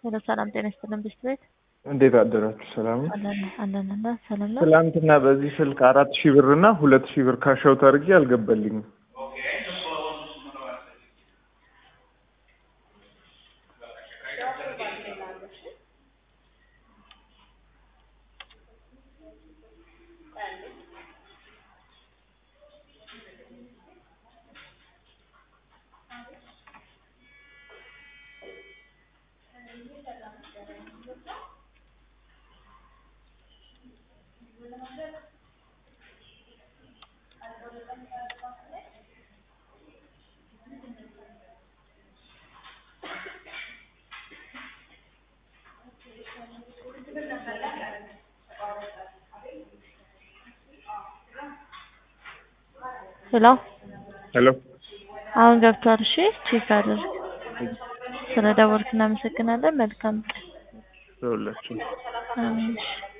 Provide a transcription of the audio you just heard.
ሄሎ ሰላም ጤና ይስጥልን ብስት ቤት እንዴት አደራችሁ? ሰላም ነው። አለን አለን እና ሰላም ነው። ትላንትና በዚህ ስልክ አራት ሺህ ብር እና ሁለት ሺህ ብር ካሻውት አድርጌ አልገባልኝም። ሄሎ ሄሎ አሁን ገብቷል። እሺ ቼክ አድርግ። ስለ ደወልክ እናመሰግናለን። መልካም ቀን። ይኸውላችሁ አሜን። እሺ